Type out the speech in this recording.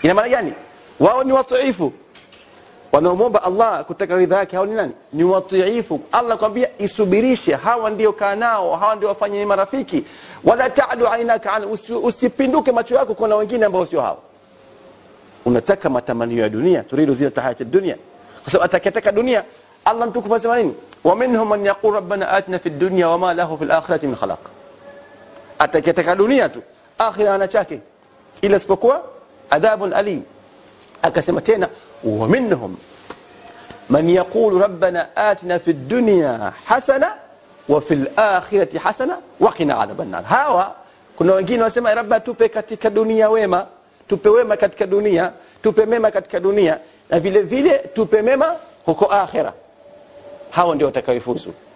ina maana gani wao ni watiifu wanaomwomba allah kutaka ridha yake hao ni nani ni watiifu allah kwambia isubirishe hawa ndio kaa nao hawa ndio wafanye ni marafiki wala tadu ainaka an usi- usipinduke macho yako kuna wengine ambao sio hao unataka matamanio ya dunia turidu zinata hayati dunia kwa sababu atakayetaka dunia allah mtukufu asema nini waminhum man yaqul rabbana atina fi dunya wama lahu fi lakhirati min khalaq atakayetaka dunia tu akhira ana chake ila isipokuwa adhabun alim akasema tena waminhum man yaqulu rabbana atina fi dunya hasana wa fi lakhirati hasana waqina adhaban nar hawa kuna wengine wasema rabba tupe katika dunia wema tupe wema katika dunia tupe mema katika dunia na vile vile tupe mema huko akhira hawa ndio watakaoifuzu